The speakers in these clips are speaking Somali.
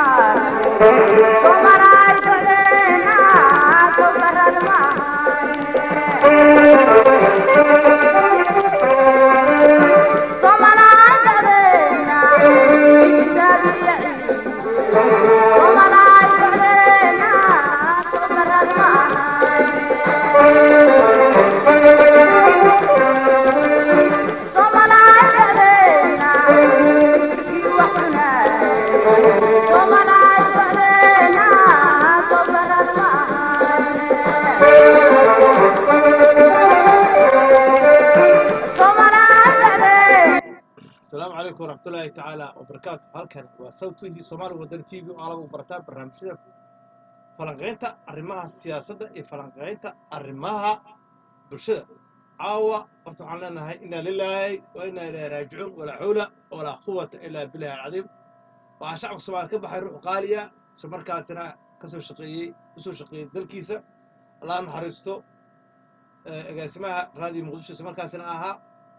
asalaamu calaykum waraxmatullaahi tacaala wabarakaatu halkan waa south tv soomaali wadani t v oo alagu barataan barnaamijyada falanqaynta arrimaha siyaasadda iyo falanqaynta arrimaha bulshada caawa horta waxaan leenahay inaa lilaahi wa inaa ilaahi raajicuun walaa xawla walaa quwata ilaa billahi alcadiim waxaa shacabka soomaaliya ka baxay ruux qaaliya isla markaasina kasoo shaqeeyey usoo shaqeeyey dalkiisa allah naxariisto agaasimaha raadiyo muqdisho isla markaasina ahaa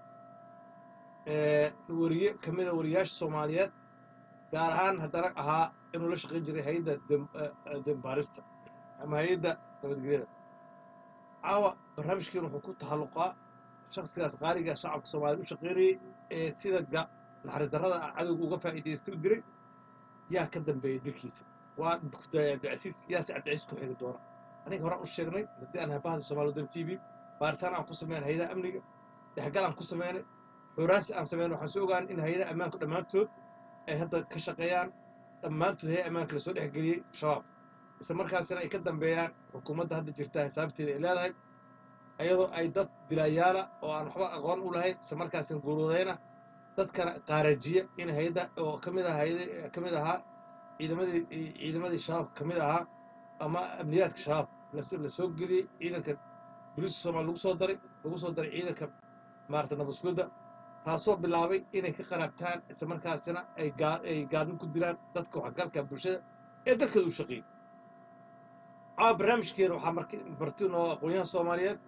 wariye ka mida wariyaasha soomaaliyeed gaar ahaan haddana ahaa inuu la shaqayn jiray hay-adda dembaarista ama hay-adda nabadgelyada caawa barnaamijkeenu wuxuu ku tahalluqaa shaksigaas qaaliga shacabka soomaaliyed u shaqaynayey ee sida naxariis darrada cadowga uga faa'iidaystay u diray yaa ka dambeeyey dilkiisa waa kudaya abdicasiis yaase abdicasiis ku xigi doona aniga horaan u sheegnay haddii aan habahda soomaali wadan t v baaritaan aan ku sameyn hay-adaha amniga dhexgal aan ku sameynay xuraasi aan sameyn waxaan soo ogaan in hay-adaha ammaanku dhammaantood ay hadda ka shaqeeyaan dhammaantood hay ammaanka lasoo dhexgeliyey shabaab isla markaasina ay ka dambeeyaan xukuumadda hadda jirta xisaabteeda ay leedahay iyadoo ay dad dilaayaala oo aan waxba aqoon u lahayn isla markaasina guuruudayna dadkana qaarajiya in hay-adda oo ka mid ah hay ka mid ahaa ciidamadii ciidamadii shabaab ka mid ahaa ama amniyaadka shabaab la soo geliyey ciidanka boliiska soomaaliya lagu soo daray lagu soo daray ciidanka maarata nabadsugadda taasoo bilaabay inay ka qaraabtaan isla markaasina ay ay gaadin ku dilaan dadka waxgalka bulshada ee dalkeeda u shaqeeyey caawa barnaamijkeena waxaa marki martin oo aqoonyahan soomaaliyeed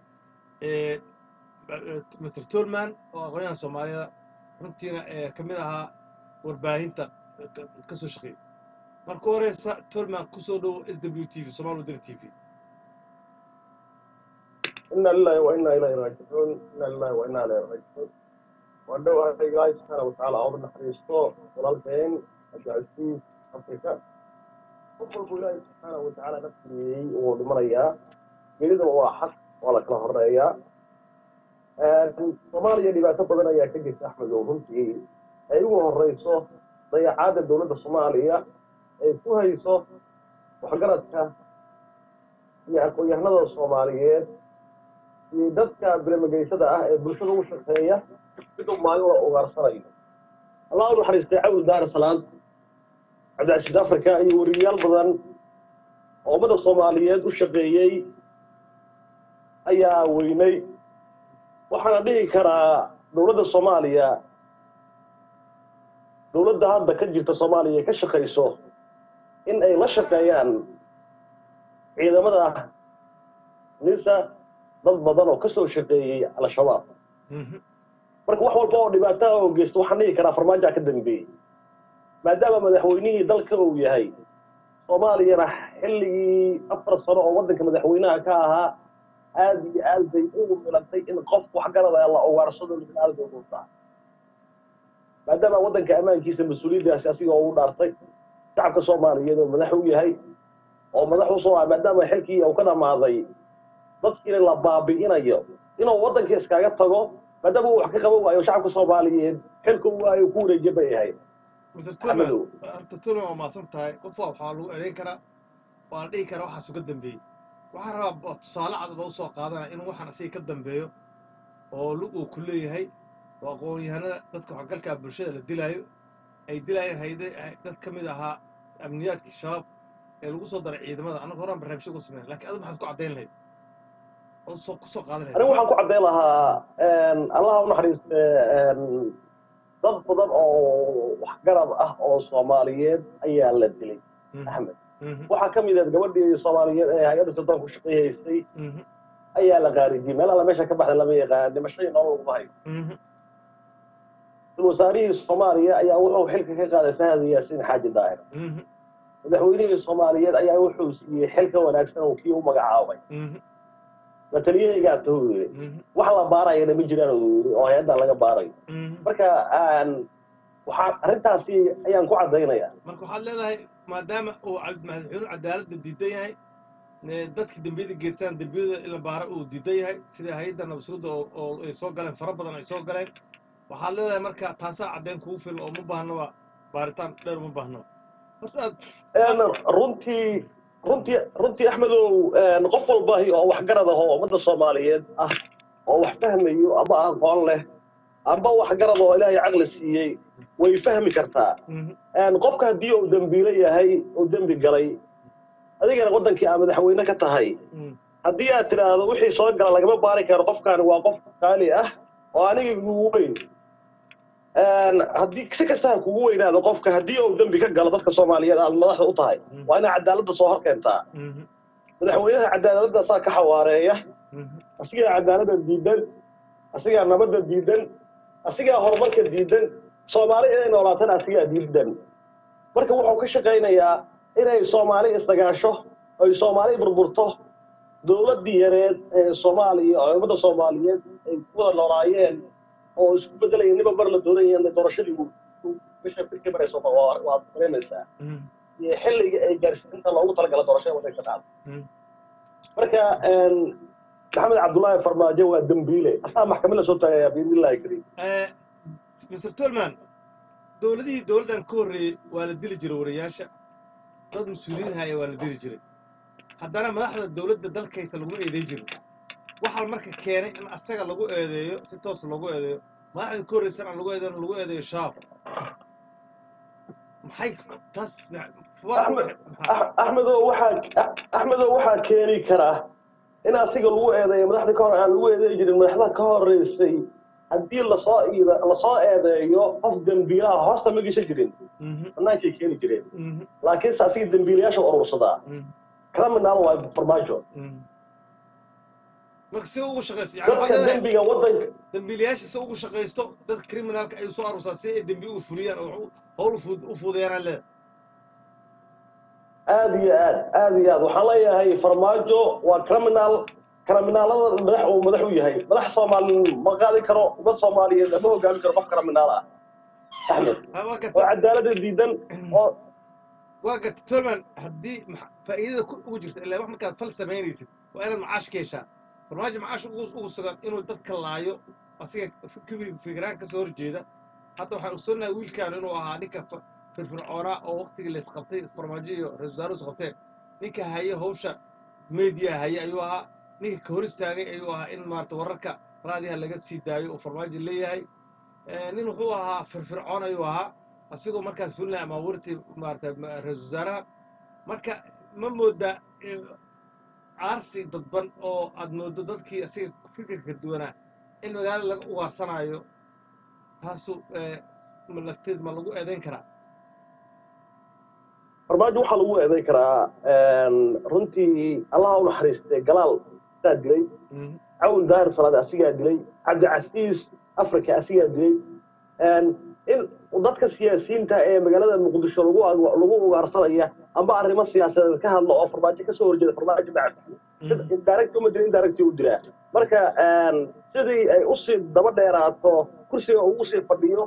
mr tolman oo aqoonyahan soomaaliyeed runtiina ka mid ahaa warbaahinta ka soo shaqeeyey marka horeysa tolman kusoo dhowo s w t v somaali wadani t v ina lilahi wa ina ilayhi raajicuun ina lilahi wa ina ilayhi raajicuun waa dhowahay ilaahay subxaana watacaala ooda naxariisto walaalkeen abdicasiis afrika qof walbu ilaahay subxaana watacaala nafsiyeeyey wuu dhimanayaa gelidaba waa xaq waa la kala horeeyaa soomaaliya dhibaato badan ayaa ka jirta axmed oo runtii ay ugu horeyso dayacaadda dowladda soomaaliya ay ku hayso waxgaradka iyo aqoon-yahanada soomaaliyeed iyo dadka bilamagaysada ah ee bulshada u shaqeeya siduu maalin la ugaarsanayo allah u naxariistay cabdi daar salaad cabdicasiis africa iyo weriyayaal badan oo ummadda soomaaliyeed u shaqeeyey ayaa weynay waxaana dhihi karaa dowladda soomaaliya dowladda hadda ka jirta soomaaliya ka shaqayso in ay la shaqeeyaan ciidamada nisa dad badan oo kasoo shaqeeyey al-shabaab marka wax walba oo dhibaato oo geysto waxaan dhihi karaa farmaajaa ka dambeeyey maadaama madaxweynihii dalka uu yahay soomaaliyana xilligii afar sano oo waddanka madaxweynaha ka ahaa aada iyo aad bay ugu milantay in qof waxgarada la ugaarsado aada ugutaa maadaama waddanka ammaankiisa mas-uuliyaddaasi asiga ugu dhaartay shacabka soomaaliyeed oo madax u yahay oo madax usoo ah maadaama xilkii uu ka dhamaaday dadkiina la baabi'inayo inuu waddanka iskaga tago maadaama uu wax ka qaban waayo shacabka soomaaliyeed xilka u waayo ku wareejiya bay ahayd mr tolman horta tolman waa maasan tahay qof waa waxaa lagu eedeyn karaa waa la dhihi karaa waxaas uga dambeeyey waxaan rabaa tusaale cadada u soo qaadanaya in waxaan asiga ka dambeeyo oo lug uu ku leeyahay oo aqoon-yahanada dadka waxgalkaa bulshada la dilaayo ay dilaayeen hayde dad ka mid ahaa amniyaadkii shabaab ee lagu soo daray ciidamada annaga horaan barnaamijyo ku sameyn lakin adigu maxaad ku caddayn lahayd oo soo kusoo qaadan lahayd anigu waxaan ku caddayn lahaa allah u naxariiste dad badan oo waxgarad ah oo soomaaliyeed ayaa la dilay axmed waxaa ka mid ahed gabadhii soomaaliyeed ee hay-adda suldaanku shaqayhaysay ayaa la qaarijiyey meel alla meesha ka baxda lama yaqaan dhimashadii nolol laguma hayo wasaarihii soomaaliya ayaa wuxuu xilka ka qaaday fahad yaasiin xaaji daahir madaxweynihii soomaaliyeed ayaa wuxuu siiyey xil ka wanaagsan oo kii u magacaabay mhm, mataliyahaygaa tuu yiri mhm, wax la baarayana ma jiraan uu yiri oo hay-adda laga baarayo mhm. marka aan waxaa arrintaasi ayaan ku caddaynayaa marka waxaad leedahay maadaama uu cad- madaxweynuhu cadaaladda diidan yahay ee dadkii dembiyada geystaan dembiyada in la baaro uu diidan yahay sida hay-adda nabasuudda oo oo ay soo galeen fara badan ay soo galeen waxaad leedahay marka taasaa caddeyn kugu filan oo ma baahnaba baaritaan dheer uma baahnaba horta aad Een, runtii runtii runtii axmedow een, qof walba oo waxgarad ah oo ummadda soomaaliyeed ah oo wax fahmayo ama aqoon leh amba waxgarad oo ilaahay caqli siiyey way fahmi kartaa mhm, Een, qofka haddii uu dembiile yahay uu dembi galay adigana waddankii aa madaxweyne ka tahay mhm, haddii aad tidhaahdo wixii soo gala lagama baari karo qofkaani waa qof qaali ah oo aniga kugu weyn Een, haddii si kasta ha kugu weynaado qofka haddii uu dembi ka galo dadka soomaaliyeed aad madaxda u tahay mhm, waa inaad cadaaladda soo hor keentaa mhm, madaxweynaha cadaaladda saa ka xawaareeya mhm, asigaa cadaaladda diidan asigaa nabadda diidan asigaa horumarka diidan soomaali inay noolaatana asigaa diidan marka wuxuu ka shaqaynayaa inay soomaali isdagaasho oy soomaali burburto dowladdii yareed ee soomaaliya oo ummadda soomaaliyeed ay ku wada noolaayeen oo isku bedelaya niba mar la doonaya doorashadii uu uu bisha birka marayso waa- waad dareemaysaa mhm, iyo xilliga ay gaarsiinta loogu talagala doorashada waddanka dhacda mhm. marka een, maxamed cabdullaahi farmaajo waa dembiile asaa maxkamad la soo taagaya biidnillahi kariim Eh, mr tolman dowladihii dowladdan ka horreeyey waa la dili jiray wariyaasha dad mas-uuliyiin haya waa la dili jiray haddana madaxda dowladda dalkaysa laguma eedeyn jirin waxaa marka keenay in asaga lagu eedeeyo si toos loogu eedeeyo madaxda ka horreysan aan lagu eedeyn lagu eedeeyo shaab maxay taas ma- waa- Axmed- maxaa- Ax- axmedow waxaa axmedow waxaa keeni kara in asiga lagu eedeeyo madaxda ka hor aan lagu eedeey jirin madaxda ka horeysay haddii lasoo iida- lasoo eedeeyo qof dembiilaha hoosta ma gesha jirin Mhm, bannaankay keeni jireen mhm, laakiinse asiga dembiilayaasha urursadaa mhm, criminal waa farmaajo mhm. marka si ugu shaqayso yani waxaad dadka leedahay dembiga waddanka dambiilayaasha si ugu shaqaysto dadka criminalka ay soo aruursaa si ay dembi uga fuliyaan oo u- howl u fud- u fuudeeyaan leeda aad iyo aad aad iyo aad waxaan leeyahay farmaajo waa criminal criminaalada madax uu madax u yahay madax soomaali ma qaadi karo ummad soomaaliyeed ma hogaami karo qof criminaal ah axmed Ha, waa oo garta cadaaladda diidan oo waa garta tolman haddii maxa- faa'iidada ku ugu jirta ilaa wax markaad fal samaynaysid waa inaad macaash ka heshaa farmaajo macaash ugu ugu sugan inuu dadka laayo asiga fikri- fikiraan ka soo horjeeda hadda waxaan ogsoonnahay wiilkaan inuu ahaa ninka fa- firfircoonaa oo waqtigii la isqabtay farmaajo iyo ra-iisul wasaaruhu isqabteen ninka haye hawsha media haye ayuu ahaa ninka ka hor istaagay ayuu ahaa in maarata wararka raadiyaha laga sii daayo oo farmaajo leeyahay Eh, nin wuxuu ahaa firfircoon ayuu ahaa asigoo markaas fulinaya amaawiirtii maarata ma- ra-iisul wasaaraha marka ma moodaa eh, caarsi dadban oo aad mooddo dadkii asiga fikirka duwanaa in magaalada laga ugaarsanaayo taasu eh, ma lafteed ma lagu eedayn karaa farmaajo waxaa lagu eeday karaa runtii allaha u naxariistay galaal saa dilay Mhm, cawn daahir salaad asigaa dilay cabdicasiis africa asigaa dilay in dadka siyaasiyiinta ee magaalada muqdisho lagu lagu ugaarsanaya amba arrimo siyaasadeed ka hadla oo farmaajo kasoo horjeeda farmaajo bacad mhm, direct uma dilin direct u dilaa marka sidii ay usii daba dheeraato kursiga ugu sii fadhiyo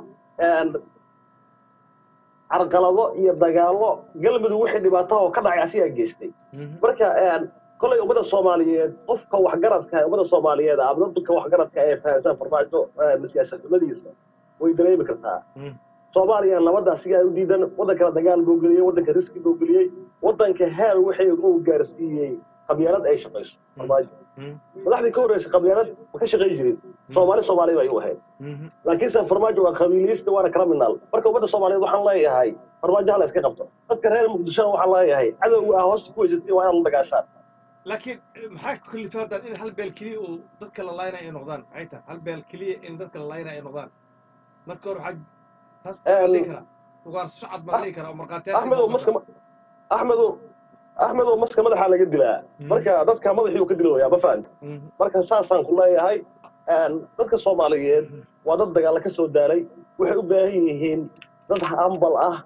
carqalado iyo dagaalo galmudug wixii dhibaato oo ka dhacay asigaa geystay mhm, marka kolay ummadda soomaaliyeed qofka waxgaradka ee ummadda soomaaliyeed ama dadka waxgaradka ee fahansan farmaajo siyaasadnimadiisa way dareemi kartaa mhm, soomaaliya nabadda asigaa u diidan waddankana dagaal buu geliyey waddanka riski buu geliyey waddanka heer wixii uu gaarsiiyey qabyaalad ay shaqayso farmaajo mhm, madaxdii ka horreysay qabyaalad ma ka shaqayn jirin soomaali soomaali bay u ahayd mhm. laakiinse farmaajo waa qabiiliyista waana criminal marka ummadda soomaaliyeed waxaan leeyahay farmaajo hala iska qabto dadka reer muqdishona waxaan leeyahay cadowga ah hoosta ku weysatay waa inaad la dagaashaan laakiin eh, maxaa ku kalifa haddaan in hal beel keliya uu dadka la laynaya ay noqdaan maxay tahay hal beel keliya in dadka la laynaya ay noqdaan marka hore waxaa taas ma Em, dhihi karaa ugaarso shacab ma dhihi karaa oo markhaatiyaasha axmedow maska axmedow axmedow maska madaxaa laga dilaa marka dadka madaxiiu ka dilayaa ma fahamti marka saasaan ku leeyahay dadka soomaaliyeed waa dad dagaalla ka soo daalay waxay u baahan yihiin dad hambal ah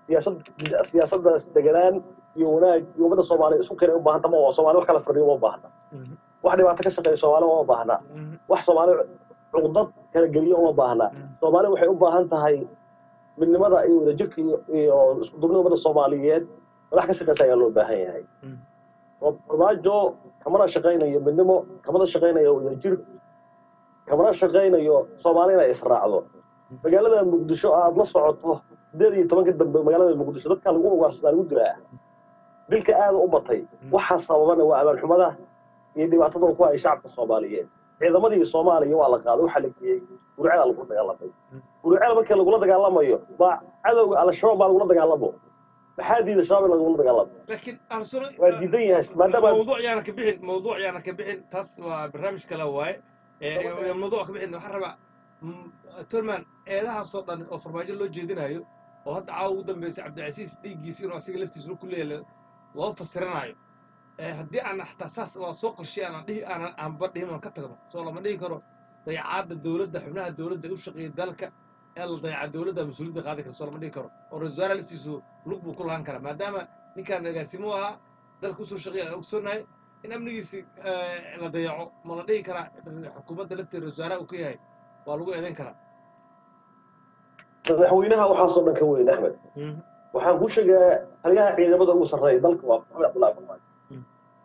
siyaasad siyaasadda deganaan iyo wanaag iyo ummadda soomaaliya isku keenay u baahanta ma oo soomaali wax kala fadhiyo uma baahna Mhm. wax dhibaato ka shaqeeya soomaali uma baahna Mhm. wax soomaali cuqdad kala geliyo uma baahna Mhm. soomaali waxay u baahan tahay midnimada iyo wadajirka iyo iyo isku duubnida ummadda soomaaliyeed madax ka shaqeysa ayaa loo baahan yahay Mhm. oo farmaajo kamana shaqaynayo midnimo kamana shaqaynayo wadajir kamana shaqaynayo soomaali inay israacdo magaalada muqdisho aad la socoto sideed iyo tobanka dambe magaalada muqdisho dadka lagu ugaarsadaa lagu dilaa dilka aada u batay waxaa sababana waa amaan xumada iyo dhibaatada ku hay shacabka soomaaliyeed ciidamadii soomaaliya waa la qaaday waxaa la geeyey gurceel lagula dagaalamay gurceel markii lagula dagaalamayo baa cadowga al-shabaab baa lagula dagaalamo maxaa diida shabaab in lagula dagaalamo laakiin ahlusuna waa diidan yahay maadaama موضوع يعني كبحن موضوع يعني كبحن تاس وبرنامج كلا واي إيه، موضوع كبحن waxaan rabaa mm, turman eedaha soo dhan oo farmaajo loo jeedinayo oo hadda caawa ugu dambeysay cabdicasiis dhiiggiisa inuu asiga laftiisa ku leeyahay loo fasiranayo Eh, haddii aan xataa saas waa soo qorshay aanan dhihi aanan aanba dhihin aan ka tagno soo lama dhihi karo dayacaadda dowladda xubnaha dowladda u shaqeeya dalka ee la dayaca dowladda mas-uuliyadda qaadi kara soo lama dhihi karo oo ra-iisul wasaare laftiisu lug buu ku lahan karaa maadaama ninkaan agaasimo ahaa dalka usoo shaqeeya aan ogsoonahay in amnigiisi la dayaco ma la dhihi karaa xukuumadda lafteeda ra-isul wasaaraha uu ka yahay waa lagu eedayn karaa madaxweynaha waxaasoo dhan ka weyn axmed waxaan ku sheegaa taliyaha ciidamada ugu sarreeya dalka waa maxamed cabdullahi farmaajo Mm.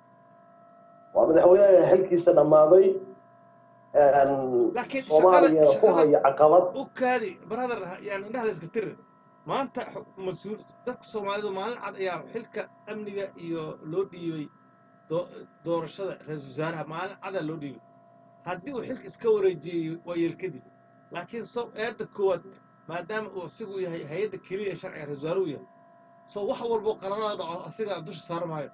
waa madaxweynaha xilkiisa dhammaaday laakiin soomaaliya shaqada ku shaqada haya caqabad u kaadi brother yani indhaha la iska tirir maanta xu- mas-uul dadka soomaalidu maalin cad ayaa xilka amniga iyo loo dhiibay doo- doorashada ra-iisul wasaaraha maalin cadaa loo dhiibay haddii uu xilka iska wareejiyey waa yeelkadiis laakiin so eedda koowaad maadaama uu asigu yahay hay-adda keliya ee sharciga ra-isul wasaaruhu yahay so wax walbo qaladada dhaco asiga dusha saara maayo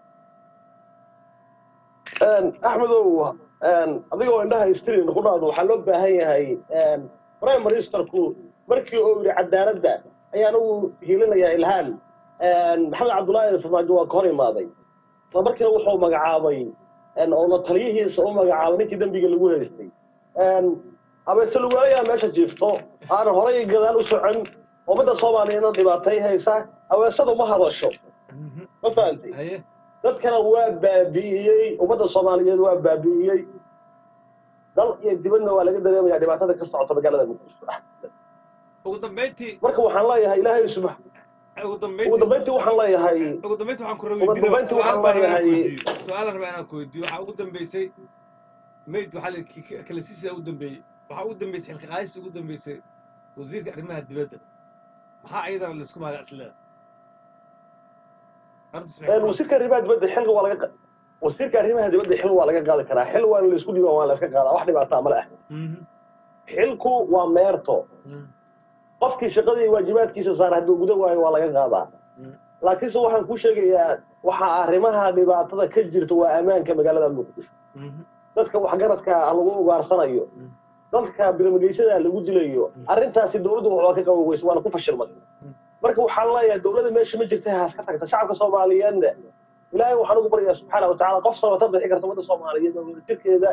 axmedow adigoo indhaha istirin ku dhaado waxaa loo baahan yahay prime ministerku markii uu yidhi cadaaladda ayaan ugu hiilinayaa ilhaan maxamed cabdullaahi farmaajo waa ka hor imaaday isla markiina wuxuu magacaabay oo la taliyihiisa u magacaabay ninkii dembiga lagu haystay abeese lugaalayaa meesha jiifto aan horay gadaal u socon ummadda soomaaliyeedna dhibaatay haysa aweesadu ma hadasho ma fahantay haye dadkana waa baabi'iyey ummadda soomaaliyeed waa baabi'iyey dal iyo dibadna waa laga dareemayaa dhibaatada ka socota magaalada muqdisho ugu dambeyntii marka waxaan leeyahay ilaahay subax ugu ugu dambeyntii dambeyntii waxaan leeyahay ugu dambeyntii waxaan ku Ugu weydiin dambeyntii su-aal waxaan baan rabaa inaan ku leeyahay- weydiiyo su-aalaan rabaa inaan ku weydiiyo waxaa ugu dambeysay mayd waxaa la k- kala siisidaa ugu dambeeyey waxaa ugu dambeysay xilka qaadista ugu dambeysay wasiirka arrimaha dibadda maxaa ayadana laisku maagaa isleeda arrintaas maxay ku wasiirka arrimaha dibadda xilka waa laga qa- wasiirka arrimaha dibadda xil waa laga qaadi karaa xil waa laisku dhiiban waa la iska qaadaa wax dhibaataa ma leh Mhm, xilku waa meerto mhm, qofkii shaqadii waajibaadkiisa saara hadduu guda waayo waa laga qaadaa mhm. laakiinse waxaan ku sheegayaa waxaa arrimaha dhibaatada ka jirta waa ammaanka magaalada muqdisho Mhm, dadka waxgaradka lagu ugaarsanayo Mm. dadka birmageysyada lagu dilayo Mm. arrintaasi dowladdu waxbaa ka qaban weyse waana ku fashilmay Mm. marka waxaan leeyahay dowladda meesha ma jirta haas ka tagta shacabka soomaaliyeedna ilaahay waxaan ugu baryaa subxaana watacaala qof sabata bixi karta ummadda soomaaliyeed oo wadajirkeeda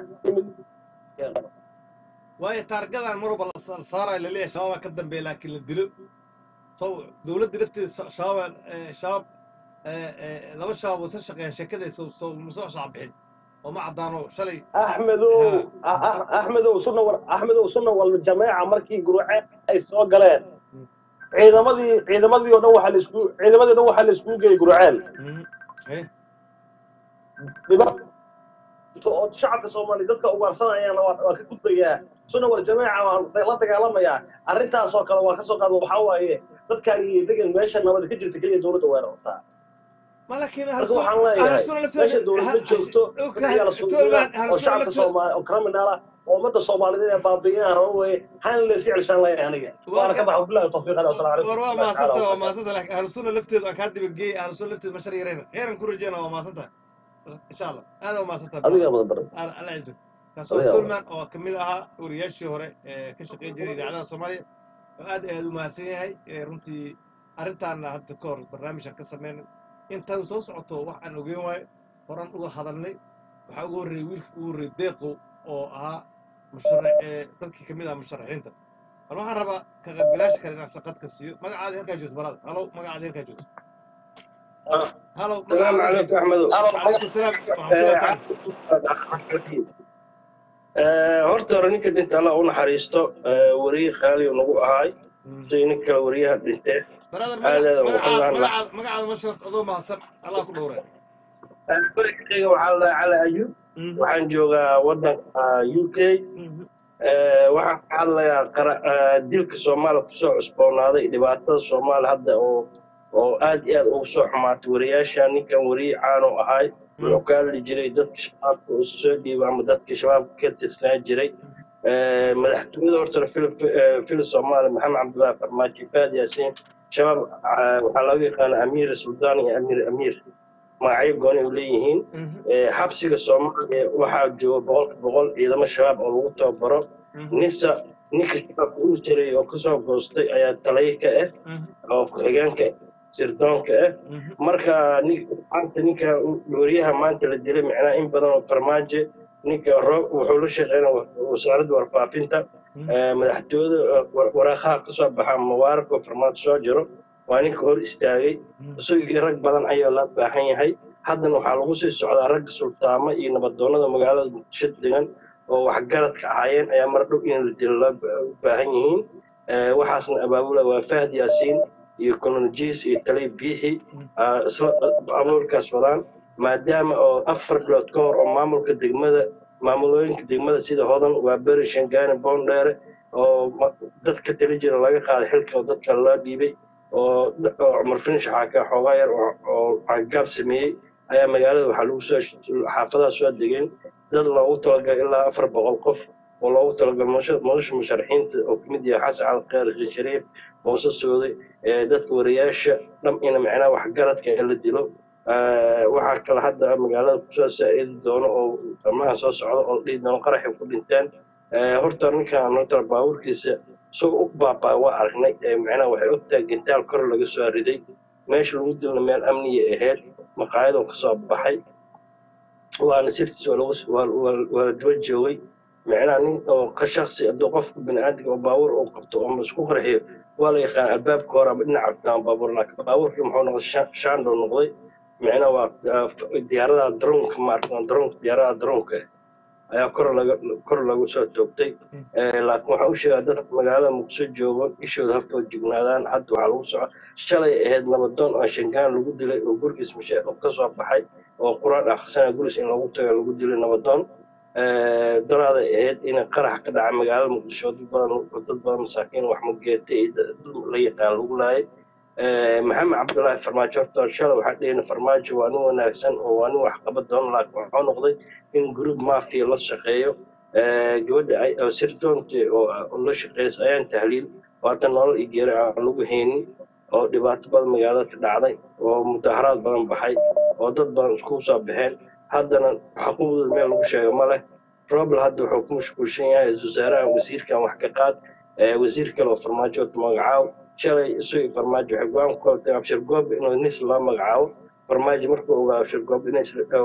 waayo taargadan mar walba la sa- saarayo laleeyahay shabaabaa ka dambeeya laakiin la dilo so dowladda lafteeda sha- shabaab eh, shabaab eh, eh, laba shabaab wasa shaqeeyaan sheekadaysa soo musoo shacab bixin oo ma caddaano shalay axmedow Ah- ah- axmedow sunna war axmedow sunna wal jameeca markii guruce ay soo galeen Mm. ciidamadii ciidamadii oo dhan waxaa la isku ciidamadii o dhan waxaa la iskugu geeyey guruceel Mhm, eh, dhibaato oo shacabka soomaaliya dadka ugaarsanayaan waa waa ka gudbayaa sunna war jameeca waan la dagaalamayaa arrintaasoo kale waa kasoo qaada waxaa waaye dadkaan iyo degan meesha nabad ka jirta keliya dowladda weerartaa ma laakiin marka waxaan leeyahay meesha dowladda joogto dadka la suuqyada oo shacabka soomaali oo criminal ah oo ummadda soomaaliyeed ee baabi'iyaan raba weye hana la iska celshaan leeyahay aniga waana ka baxa bilahi tawfiiq aleh wasalaam calaykum war waa warahmatullahi maasanta waa tacaala maasanta laakiin ahlusunna lafteedu aan kaa dibageey ahlusunna lafteedu ma shar yarayna khayran ku rajeyna waa maasanta insha allah aad waa maasanta adiga badan badan alla ciise kaas waa Adiga tolman oo ka mid ahaa wariyaashii hore ee ka shaqeyn jiray idaacadaha soomaaliya oo aad iyo aad u mahadsan yahay ee runtii arrintaana hadda ka hor barnaamijkan ka sameynay intaan soo socoto wax aan ogeyn waayo horan uga hadalnay waxaa ugu horreeyey wiilka ugu horreeyey deeqo oo ahaa musharax ee dadkii ka mid ah musharaxiinta bal waxaan rabaa ka qaybgalaasha kale inaan saqad ka siiyo magacaada halkaa joogto barada halow magacaada halkaa joogto halow السلام magacaada halkaa عليكم joogto احمد calaykum salaam waraxmatullahi tacaala horta hore ninka dhinta alla u naxariisto weriye qaali nagu ahaay Mm. si ninka weriyaha dhintee brother aadaada magacaada waxaan la magacaada magacaada ma sheegto adoo mahadsan allah ku dhowre berigayga waxaa la cali ayub Mhm. waxaan joogaa wadanka u k Mhm. waxaan ka hadlayaa qara- eh, dilka soomaaliya kusoo cusboonaaday dhibaatada soomaaliya hadda oo oo aad iyo aad ugu soo xumaatay wariyaasha ninkan weriye caano ahay wuxuu ka hadli jiray dadka shabaabka oo soo dhiiba ama dadka shabaabka ka tirsanaa jiray Eh, madaxtooyada horta fil fil soomaaliya maxamed cabdullaahi farmaajo faad yaasiin shabaab ah, waxaa lagu yaqaana amiir suldaan iyo amiir amiir magacyo gooni u leeyihiin Mhm. Eh, xabsiga soomaaliya waxaa jooga boqolka boqol ciidamo shabaab oo lagu tababaro Mhm. ninsa ninka shabaabka uu jiray oo kasoo goostay ayaa talaya ka ah Mhm. oo ku-xigeenka sirdoonka ah Mhm. marka nin- maanta ninka weriyaha maanta la dilay macnaha in badan oo farmaajo ninka roob wuxuu la shaqeynaya wa- wasaaradda warfaafinta Mhm. Eh, madaxtooyada eh, war- waraaqaha kasoo baxa mubaaraka oo farmaajo soo jiro waa ninka hor istaagay Mhm. isagii rag badan ayaa la baahan yahay haddana waxaa lagu sii socdaa ragga sultaamo iyo nabadoonnada magaalada muqdisho degan oo waxgaradka ahaayeen ayaa mar dhow in la dilo loo ba- u baahan yihiin Eh, waxaasna abaabula waa fahd yaasiin iyo colonjiis iyo talay biixi ah, isla abuurkaas wadaan maadaama oo afar bilood ka hor oo maamulka degmada maamulooyinka degmada sida hodan waa beri shangaani boondheere oo ma- dadka tali jira laga qaaday xilka oo dadka loo dhiibay oo da- oo cumar finish waxaa ka xoogaa yar oo oo cagaab sameeyey ayaa magaalada waxaa lagu soo xaafadaha soo degeen dad loogu talagalay ilaa afar boqol qof oo loogu talagalay nolosha nolosha musharaxiinta oo kamid yahay xasan cali khayr xuseen shariif muuse sooday ee dadka wariyaasha dham ina macnaha waxgaradka in la dilo Eh, waxaa kale hadda magaalada kusoo saa'idi doono oo amaha soo socda oo dhihi doono qaraxay ku dhinteen Eh, horta ninkan horta baabuurkiisa isagoo u baabaa waa aragnay Eh, macnaha waxay ogtahay gintaal kor laga soo riday meesha lagu dilna meel amniya ahayd maqaayadoo kasoo baxay waana sirtiis waa lagu waa- waa- waa la daba joogay macnaha nin oo ka shaksi hadduu qofka bini'aadamka oo baabuur uu qabto oo isku qarxiyo waa la yaqaan albaabka hore ama dhinaca abtaan baabuur laakiin baabuurkii muxuu noqday shan- shaandhow noqday macnaha waa ah, diyaaradaha droonka maarata droonka diyaaradaha droonka ayaa kor laga kor lagu soo toogtay Eh, laakiin waxaan u sheegaa dadka magaalada muqdisho joogo ishooda haftoo jignaadaan hadda waxaa lagu soco shalay ahayd nabadoon oo shangaan lagu dilay oo gurigiis mashe ka soo baxay oo quraan akhrisana gurigiis in lagu tago lagu dilay nabadoon Eh, daraaday ahayd in qarax ka dhaca magaalada muqdisho dad badan dad badan masaakiin wax mageeta iyo dad la yaqaan lagu laayay Eh, maxamed cabdullaahi farmaajo horta shalay waxaa dhehayna farmaajo waa nin wanaagsan oo waa nin wax qaba doona laakiin waxuu noqday in group mafia la shaqeeyo Eh, gabadha ay oo sirdoonta oo oo la shaqeysa ayaan tahliil oo hadda nolol iyo geeri aan lagu haynin oo dhibaato badan magaalada ka dhacday oo mudaharaad badan baxay oo dad badan iskugu soo baxeen haddana xuquuqdooda meel lagu sheego ma leh robel hadda wuxuu ku mashquulsan yahay wasaaraha wasiirkan wax ka qaad Eh, wasiir kale oo farmaajo magacaaw shalay isagii farmaajo waxay go-aan ku kaltay abshir goob inuu nis loo magacaabo farmaajo markuu ogaa abshir goob in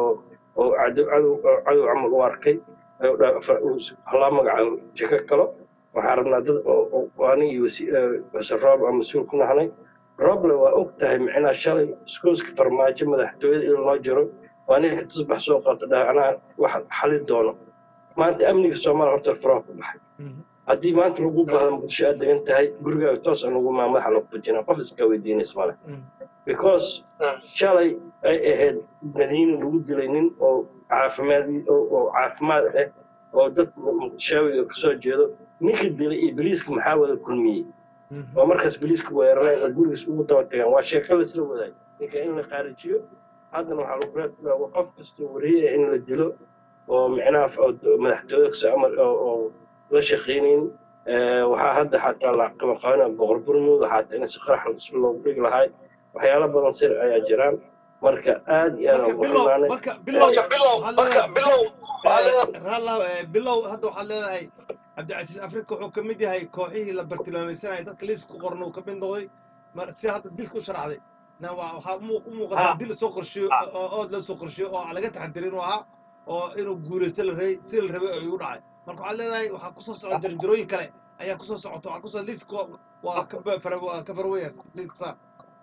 oo cadow cadow cadow camal u arkay ayuu dha- fa- uu- loo magacaabo jiko kalo waxaa rabnaa dad oo oo- oo aniga iyo wasi- eh, wasiir roob aan mas-uul ku nahnay roble waa og tahay micnaa shalay iskuuska farmaajo madaxtooyada in loo jiro waa ninka tusbax soo qabta dhaha anaa wax xali doono maanta amniga soomaaliya horta faraha ku baxay Mhm. haddii maanta lagu baahdo muqdisho aad degan tahay gurigaaga toos aan ugu maa madaxa lagu fujinaa qof iska weydiinays male Mhm. because shalay ay ahayd madiina lagu dilay nin oo caafimaad oo oo caafimaad ah oo dad muqdishaawiga kasoo jeedo ninka dilay iyo boliiska maxaa wada kulmiyey Mhm. oo markaas boliiska weerareen oo gurigiis ugu daba tagaan waa sheeko laisla wadaay ninka in la qaarijiyo haddana waxaa lagu reebaa qof kasta wariye in la dilo oo micnaha oo madaxtooyada kasoo amar oo oo la shaqaynayn Eh, waxaa hadda xataa la qabaqaabina boqor burmooda xataa in si qarax isku loogu dhigi lahay waxyaalo badan sir ayaa jiraan marka aad iyo aad marka aan ugu bilow xumaanay marka bilow Marka bilow waxaad marka leedahay bilow waxaa leedahay Eh, raallah eh, bilow hadda waxaad leedahay cabdicasiis afrika wuxuu ka mid yahay kooxihii la bartilmaamaysanayay dadka liis ku qorna uu ka mid noqday mar si hadda dilka u sharacday na waa- waxaa mu- u muuqataa ha dil soo qorsheeyo oo ood la soo qorsheeyo oo aan laga taxadirin inuu ahaa oo inuu guulaysto la rabay si la rabay ayuu u dhacay marka waxaad leedahay waxaa kusoo socda jarjarooyin kale ayaa kusoo socota waxaa kusoo liisk waa ka ba- fara- waa ka farweyas liisk saar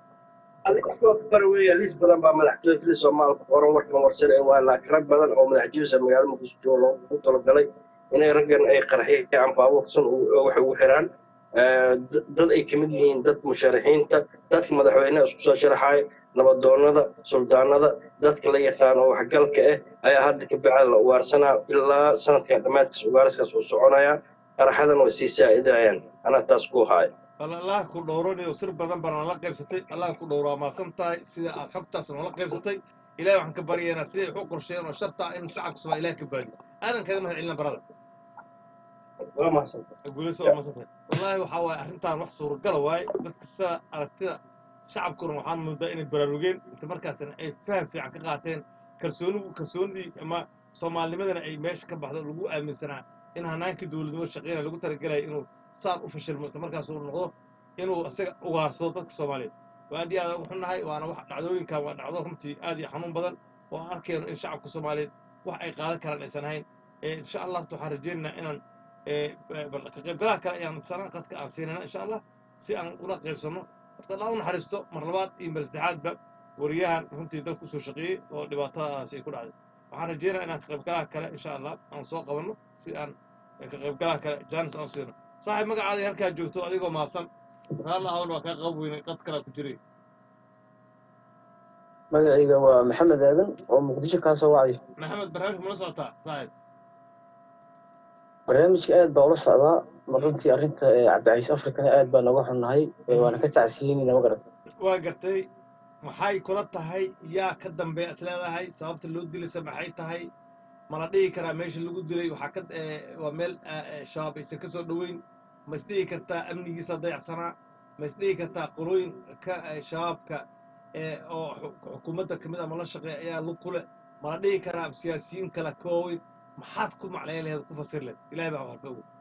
weya liis badan baa madaxtooyada soomaalka qoran warkan warsare waa laakiin badan oo madaxjiisa magaalada muqdisho jooga loogu talagalay inay raggan ay qarxiyaan baabuurkasan waxay ugu xiraan Eh, d- dad ay kamid yihiin dadka musharaxiinta dadka madaxweynaha isku soo sharaxaya nabadoonada suldaanada dadka la yaqaan oo waxgalka ah ayaa hadda ka bacda la ugaarsanaa ilaa sanadkan dhammaadkiis ugaarskaas uu soconaya qaraxadan way sii saa'idayaan anaa taas ku haaya bal allah ku dhowranayo sir badan baa nala qaybsatay allah ku dhowraa maasan tahay sida aad xogtaas noola qaybsatay ilahay waxaan ka baryaynaa siday wax u qorsheeyeen oo sharta ah in shacabka somaa ilaah ka baadiyo aadan kaga mahad celina barada waa mahadsantahay guulayso oo maasantay wallaahi waxaa waaye arrintan wax suuragala waaye dadka sida aragtida shacabkuna waxaan moodaa inay baraarugeen isla markaasna ay faham fiican ka qaateen kalsoonigu kalsoonidii ama soomaalinimadana ay meesha ka baxdo lagu aaminsanaa in hanaankii dowladnimo shaqeynaya lagu talagelaya inuu saan u fashilmo isla markaas uu noqdo inuu isaga ugaarsado dadka soomaaliyeed waa aad iyo aad ugu xunnahay waana wax dhacdooyinkan waa dhacdo runtii aad iyo xanuun badan oo aan arkayno in shacabka soomaaliyeed wax ay qaadan karaan aysan ahayn Eh, insha allah waxaan rajaynaynaa inaan eh, bal ka qaybgalaha kale ayaan sana qadka aan siinana insha allah si aan ula qaybsano horta allah u naxariisto mar labaad iyo mar saddexaadba wariyahan runtii dalka usoo shaqeeyey oo dhibaatadaasi ay ku dhacday waxaan rajeynaya inaan ka qaybgalaha kale insha allah aan soo qabanno si aan eh, ka qaybgalaha kale jaanis aan u siino saaxiib magacaada halkaa joogto adigoo maasan raalla hawl waa kaa qab weynay qad kalaa ku jiray magacayga waa maxamed aadan oo muqdisho kaa soo wacay maxamed barnaamijka mala socotaa saaxiib barnaamijka aad baa ula socdaa mar runtii arrinta ee cabdicaiis afrikana aad baa nooga xunnahay ee waana ka tacsiyeynayna ma garan waa gartay maxay kula tahay yaa ka dambeeya is leedahay sababta loo dilaysa maxay tahay mala dhihi karaa meesha lagu dilay waxaa ka eh, waa meel eh, eh, shabaab aysan ka soo dhoweyn ma is dhihi kartaa amnigiisa dayacsanaa ma is dhihi kartaa qolooyin ka eh, shabaabka eh, oo xu- xukuumadda ka mid ama la shaqeeya ayaa lug ku leh mala dhihi karaa siyaasiyiin kale ka waaweyn maxaad ku macnayn laheed ku fasir lehed ilahay baa waxba ogo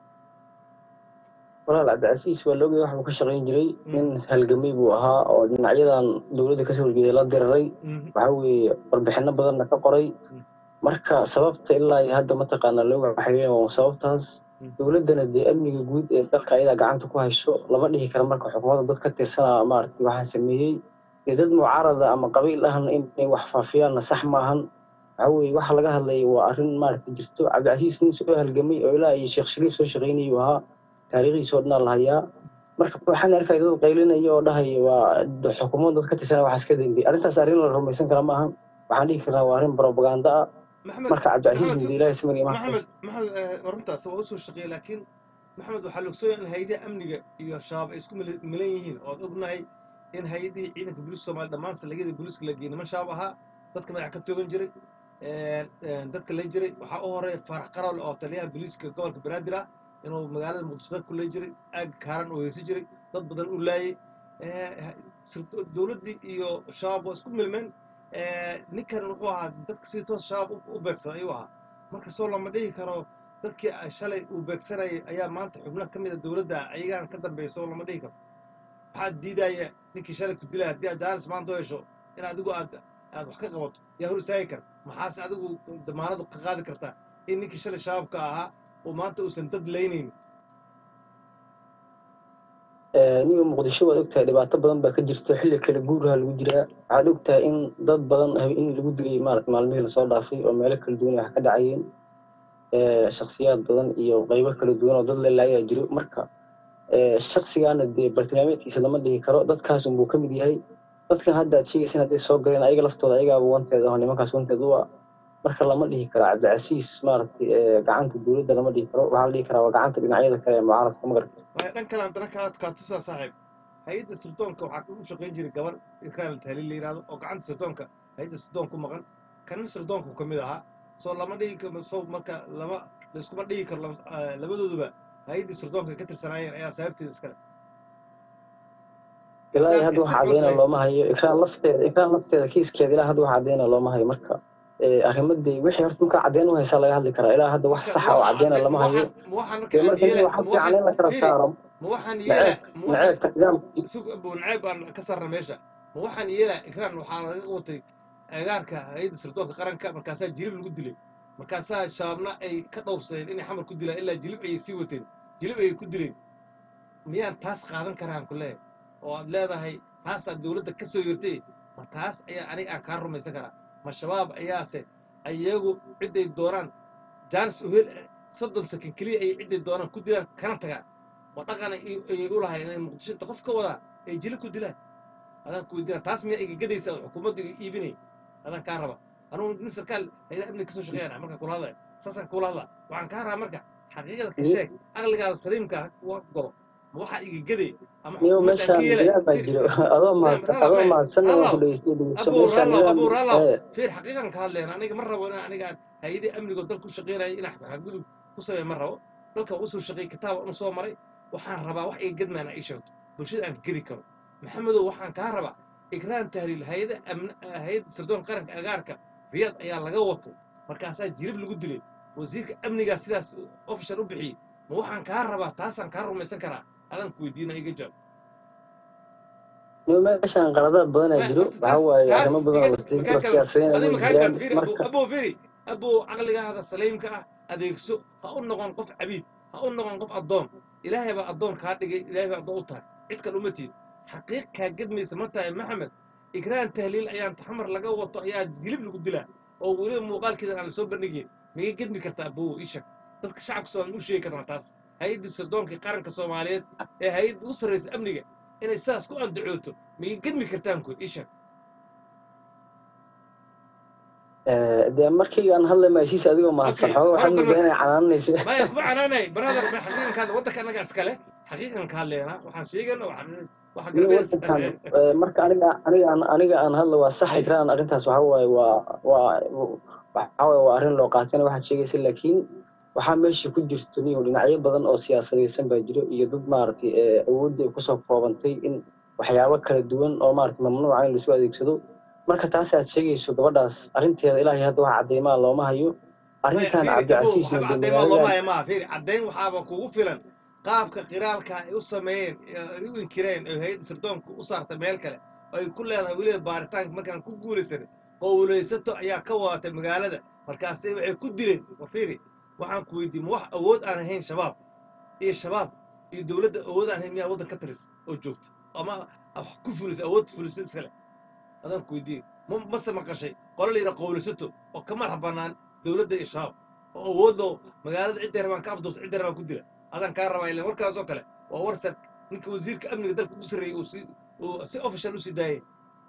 walaal cabdicasiis waa loogay waxbuu ka shaqayn jiray Mm. nin halgamay buu ahaa oo dhinacyadan dowladda kasoo horjeeday la diriray Mhm. waxaa weeye warbixino badanna ka qoray Mm. marka sababta ilaa iyo hadda mataqaanaa looga xiriirin waa sababtaas Mm. dowladdana dee amniga guud ee dalka ayadaa gacanta ku hayso lama dhihi karo marka xukuumadda dad ka tirsanaa maaragtay waxaa sameeyey dee dad mucaarada ama qabiil ahna inay wax faafiyaanna sax maahan waxaa weeye waxa laga hadlaya waa arrin maaragtay jirto cabdicasiis nin soo halgamay oo ilaa iyo sheekh shariif soo shaqaynayay uu ahaa taariikhiisa oo dhanaa la hayaa marka waxaan arkay dad qaylinaya oo dhahaya waa d- xukuumadda dad ka tirsanaa waxaas ka dambeeyey arrintaas arrin la rumaysan kara maahan waxaan dhihi karnaa waa arrin propaganda ah maxamed marka cabdicasiis maxamed muddo ilaahay samir imaan maxamed maxamed eh, runtaas waa usoo shaqeeyey laakiin maxamed waxaa la ogsoonaya in hay-adaha amniga iyo shabaab ay isku mil- milan yihiin oo ad ognahay in hay-adihii ciidanka booliiska soomaaliya dhammaan salegyada booliiska la geeyey niman shabaab ahaa dadka madaxa ka toogan jiray een, een, dadka lay jiray waxaa u horeeya faarax qarawle oo taliyaha booliiska gobolka banaadir ah inuu magaalada muqdisho dad ku lay jiray aag kaaran oo heysan jiray dad badan u laayay Eh, sirdo- dowladdii iyo shabaab waa isku milmeen Eh, ninkan wuxuu ahaa dadka si toos shabaab u- u beegsaday ayuu ahaa marka soo lama dhihi karo dadkii ay shalay uu beegsanayay ayaa maanta xubno ka mid a dowladda ayagaan ka dambeeya soo lama dhihi karo maxaad diidaya ninkii shalay ku dilaya haddii aad jaanis maanta u hesho in adigu aad aad wax ka qabato yaa hor istaagi kara maxaase adigu damaanadu ka qaadi kartaa in ninkii shalay shabaabka ahaa uu maanta uusan dad laynaynin niga muqdisho waad ogtahay dhibaato badan baa ka jirto xilli kale guuraha lagu jiraa waxaad ogtahay in dad badan hab- in lagu dilay maarata maalmihii lasoo dhaafay oo meelo kala duwan ay wax ka dhacayeen Eh, shakhsiyaad badan iyo qaybo kala duwan oo dad lelaayaa jiro marka eh, shakhsigaana dee bartilmaameedkiisa lama dhihi karo dadkaas unbuu ka mid yahay dadkan hadda aad sheegaysan hadday soo galeen ayaga laftooda ayagaaba wanteed aho nimankaas wanteed u ah marka lama dhihi karo cabdicasiis maaragtay eh, gacanta dowladda lama dhihi karo waxaa la dhihi karaa waa gacanta dhinacyada kale ee mucaaradka ma garata waayo dhan kale haddana kaa kaa tusaa saaxiib hay-adda sirdoonka waxaa u shaqayn jiray gabar ikraan tahliil la yidhahdo oo gacanta sirdoonka hay-adda sirdoonka ku maqan kana sirdoonku ka mid ahaa soo lama dhigi karo soo marka lama laiskuma dhigi karo lam- eh, labadooduba hay-addii sirdoonka ka tirsanaayeen ayaa sababteeda iskale ilaa iyo haddaan hadda isla wax cadeyna goosay looma hayo ikraan lafteeda ikraan lafteeda kiiskeeda ilaa hadda wax cadeyna looma hayo marka eh, arrimadii wixii horta markaa caddeyn u haysaa laga hadli karaa ilaa hadda wax marka saxa oo waxa cadeyna cadde lama ma hayo waxaan ma waxaan marka dee aan marka yeela waxa ma fiican in la waxaan kala fiiri saaro ma waxaan yeela naceeb ma waxaan naceebka nidaamka sug abu naceeb aan ka sarra meesha ma waxaan yeela ikraan waxaa laga watay agaarka hay-adda sirdoonka qaranka markaasaa jilib lagu dilay markaasaa shabaabna ay ka dhowrsadeen inay xamar ku dilaan ilaa jilib ayay sii wateen jilib ayay ku dileen miyaan taas qaadan karaan ku leeyahay oo aad leedahay taasaa dowladda ka soo yertay ma taas ayaa aniga aan kaa rumaysan karaa ma shabaab ayaase ayagu cidday doonaan jaanis uhel soddon sakin keliya ayay cidday doonaan ku dilaan kana tagaan ma dhaqan ay ayay u lahay inay muqdisho inta qof ka wadaan ay jili ku dilaan adaan ku weydiina taas miyaa iga gadaysa oo xukuumaddu iga iibinay adaan kaa raba anugu nin sarkaal hayada amniga kasoo shaqeeyana markaan kula hadlaya saasaan kula hadlaa waxaan kaa rabaa marka xaqiiqada ka sheeg aqligaada saliimka ha wa golo ma waxaa iga gaday ama niyo xukuumaddaan meeshaan ka yeelay jiraa baa fiir jiro dhegeyso adoo Naam, mahadsan ralaw adoo eh mahadsan oo ralaw ku dhegeystay dhegeysto abuu meeshaan ralaw nidaam abuu ralaw ee fiir xaqiiqan ka hadlayna aniga ma rabo inaan aniga aan hay-adii amnigoo dalka u shaqeynaya inaan xadgudub ku sameey ma rabo dalka waan usoo shaqeey kitaab anu soo maray waxaan rabaa wax iga gadmaana ii sheegto bulshada aan gedi karo maxamedow waxaan kaa rabaa ikraan tahliil hay-ada amn hay-adda sirdoon qaranka agaarka riyaad ayaa laga watay markaasaa jirib lagu dilay wasiirka amnigaa sidaas ofishal u bixiyey ma waxaan kaa rabaa taasaan kaa rumaysan karaa adaan ku weydiina iga jawaab niyo meeshaan qaladaad badanaa ma jiro horta waxaa taas waaye taas arrimo badan oo makaan la makaan kale siyaasadeen adiga way makaan jiraan kale firi abuu marka abuu firi abuu caqligaada saliimka ah adeegso ha u noqon qof cabiid ha u noqon qof addoon ilaahay baa addoon kaa dhigay ilaahay baa addoon u tahay cid kale uma tiid xaqiiq kaa gedmaysa ma tahay maxamed ikraan tahliil ayaan taxamar laga wato ayaa jilib lagu dilaa oo weliba muuqaalkeedan aan lasoo bandhigayn miga gedmi kartaa abuu ii sheeg dadka shacabka soomaaliya u sheegi karnaa taas hay-addii sirdoonka qaranka soomaaliyeed ee hay-adda u sarraysa amniga inay sidaas ku andacooto miga gedmi kartaan ku ii sheeg ee, dee markii aan hadlay maasiis adigoo mahadsan okay xooga waxaad horkan moodaa marka inay canaanaysa maya kuma canaanay brother ma xaqiiqan ka hadla waddanka annaga iskale xaqiiqan ka hadleena waxaan sheegana waxaan waxa niyo galbeed wadankan ee, marka aniga aniga aan aniga aan hadla waa sax hay ikraan arrintaas waxaa waaye waa waa waxaa waaye waa arrin loo qaatana waxaad sheegaysa laakiin waxaa meesha ku jirto niyo dhinacyo badan oo siyaasadaysan baa jiro iyo dad maaragtay ee awoodda ay kusoo koobantay in waxyaabo kala duwan oo maaragtay mamnuuca in lasu adeegsado marka taas aad sheegayso gabadhaas arrinteeda ilaahay hadda wax cadeymaa looma hayo maya arrintan fiiri abuu cabdicasiisna waxba dee caddayn maa looma magaaladan haya maaha fiiri caddayn waxaaba kugu filan qaabka qiraalka ay u sameeyeen ee ay u inkireen oo hay-adda sirdoonka u saartay meel kale oo ay ku leedahay weliba baaritaanka markaan ku guulaysanay qowlaysato ayaa ka wadatay magaalada markaase waxay ku dileen wa fiiri waxaan ku weydiiyey ma wax awood aan ahayn shabaab iyo shabaab iyo dowladda awood aan ahayn miyaa waddan ka talis oo joogta ama wax ku fulisa awood fulisa iskale adaan ku weydiiyey ma mase maqashay qolo la yidhaha qowlaysato oo ka madax bannaan dowladda iyo shabaab oo awoodoo magaalada cidday rabaan ka afduubta cidday rabaan ku dila adaan kaa rabaa ilan warkaasoo kale waa war sar ninka wasiirka amniga dalka ugu sarreeyey uu si uu si official u sii daayay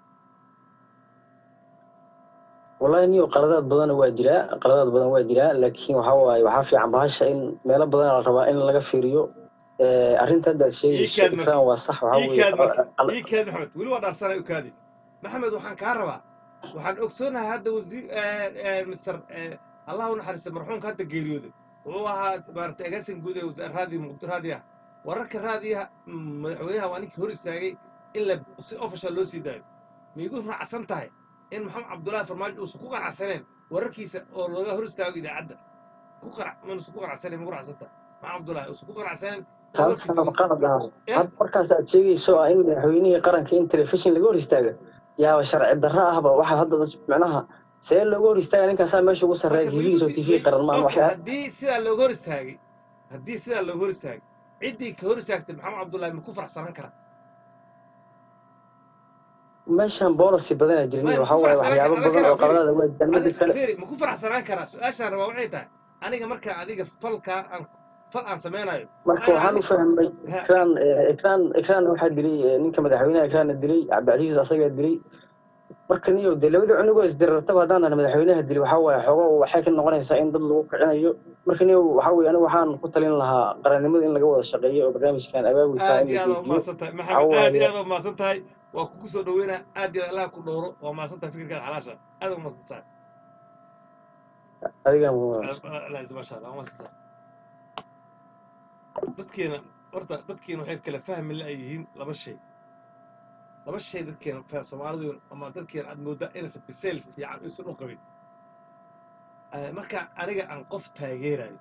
wallahi niyo qaladaad badan waa jiraa qaladaad badan waa jiraa laakiin waxaa waaye waxaa fiican bahasha in meelo badan la rabaa in laga fiiriyo ee, arrinta hadda aad ii sheegayso kaad marka ikraan waa sax waxaa ii weeye kaad marka qal- ii kaad maxamed weli waa dhaarsanay u kaadi maxamed waxaan kaa rabaa waxaan ogsoonahay hadda wasiir mister allah u naxariista marxuumka hadda geeriyooday wuxuu ahaa maaragtay agaasin guud ee wasa- raadi muqd- raadiyaha wararka raadiyaha mm, madaxweynaha waa ninkii hor istaagay in la si official loo sii daayo miigu raacsan tahay in maxamed cabdullaahi farmaajo uusan ku qanacsaneen wararkiisa oo looga hor istaago idaacadda ku qanac manuusan ku qanacsaneen migu raacsan tahay maxamed cabdullaahi uusan ku qanacsaneen in taas warkiisa aan qalad ah eh hadda markaas aad sheegayso ah in madaxweynihii qaranka in telefishin laga hor istaaga yaaba sharci darro ahba waxa hadda dad- macnaha see looga hor istaaga ninkaasaa meesha ugu sarreeya marka miigu tv tv qaran maan okay waxyaa haddii sidaa looga hor istaagay haddii sidaa looga hor istaagay ciddii ka hor istaagtay maxamed cabdullaahi ma ku faraxsanan karaa meeshan policy badanaa jirin maya ma waxaa ku waaye faraxsanaan waxyaabo kara badan adan oo karaa firi qaladaada waa jiraan midda adig kale firi ma ku faraxsanaan karaa su-aashaan rabaa waxay tahay aniga markaa adiga falkaa aan fal aan samaynayo marka waa inaan waxaan u adig fahmay ha ikraan eh, ikraan ikraan waxaa dilay eh, ninka madaxweynaha ikraana dilay cabdicasiis asagaa dilay marka niyo dee labada cunugoo isdirartaba haddaan dhahna madaxweynaha dilay waxaa waaye xoogo waxay ka noqonaysaa in dad lagu kicinayo marka niyo waxaa weeye anigu waxaan ku talin lahaa qarannimada in laga wada shaqeeyo oo barnaamijkan abaabulkaa aad in iyo la aad waa joojiyo mahadsan tahay waxaa maxamed aad iyo waaye aad waa mahadsan tahay waa kugu soo dhaweynaa aad iyo aad allah ku dhowro waa mahadsan tahay fikirkaada xalaasha aad waa mahadsan tahay adigan allah maasha allah waa mahadsan tahay dadkeena horta dadkeena waxay kala fahmi la yihiin laba shay laba shay dadkeena fa- soomaalidu ama dadkeena aad moodaa inaysan biseel fiican aysan u qabin Eh, marka aniga aan qof taageerayo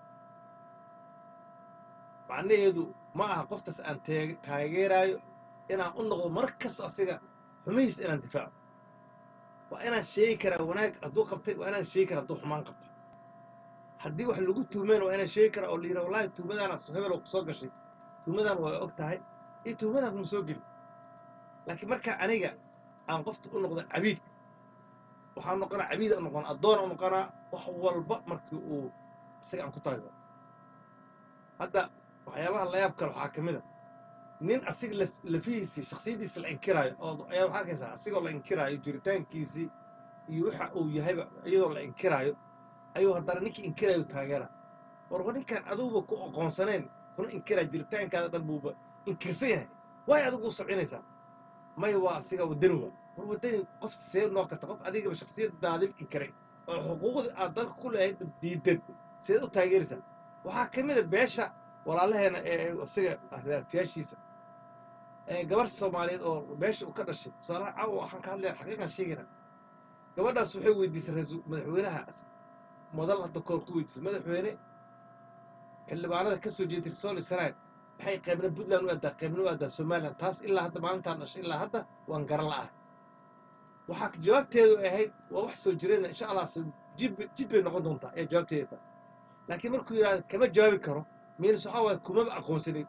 macnaheedu ma aha qoftaas aan taag- taageerayo inaan u noqdo mar kasta asiga xumihiisa inaan difaaco waa inaan sheegi karaa wanaag hadduu qabtay waa inaan sheegi karaa hadduu xumaan qabtay haddii wax lagu tuhmeen waa inaan sheegi kara oo la yidhaha wallahi tuhmadaana hebel oo kusoo gashay tuhmadan waa og tahay iyo tuhmadan kuma soo geli laakiin marka aniga aan qofta u noqdo cabiid waxaan noqonaa cabiid u noqon addoon u noqonaa wax walba markii uu isaga aan ku talagalo hadda waxyaabaha layaab kale waxaa ka mid a nin asiga laf- lafihiisii shaksiyaddiisa la inkiraayo oo ayaa waxaa arkaysaa asigoo la inkiraayo jiritaankiisii iyo waxa uu yahayba iyadoo la inkiraayo ayuu haddana ninkii inkiraayo taageera war war ninkaan aduguba ku aqoonsanayn kuna inkiraa jiritaankaada dhan buuba inkirsan yahay waay adigu u sabcinaysaa maya waa asiga wadani waa war wadani qof see noo karta qof adigaba shaksiyadaadib inkiray oo xuquuqdii aad dalka ku leehayd diidan seed u taageeraysaa waxaa ka mid a beesha walaalaheena ee isaga raartiyaashiisa ee gabar soomaaliyeed oo beesha uu ka dhashay tusaalaha caawa waxaan ka hadlaya xaqiiqan sheegayna gabadhaas waxay weydiisay ra-iisul madaxweynaha madal hadda koor ku weydiisay madaxweyne xildhibaanada ka soo jeeday sooli sanaad maxay qaybna puntland u aadaa qaybna u aadaa somaliland taas ilaa hadda maalintaan dhashay ilaa hadda waan garan la'ahay waxaa jawaabteedu ahayd waa wax soo jireen insha allah se- jid bay- jid bay noqon doontaa ee jawaabteeda tahay laakiin markuu yidhahdo kama jawaabi karo miinas waxaa waaye kumaba aqoonsanin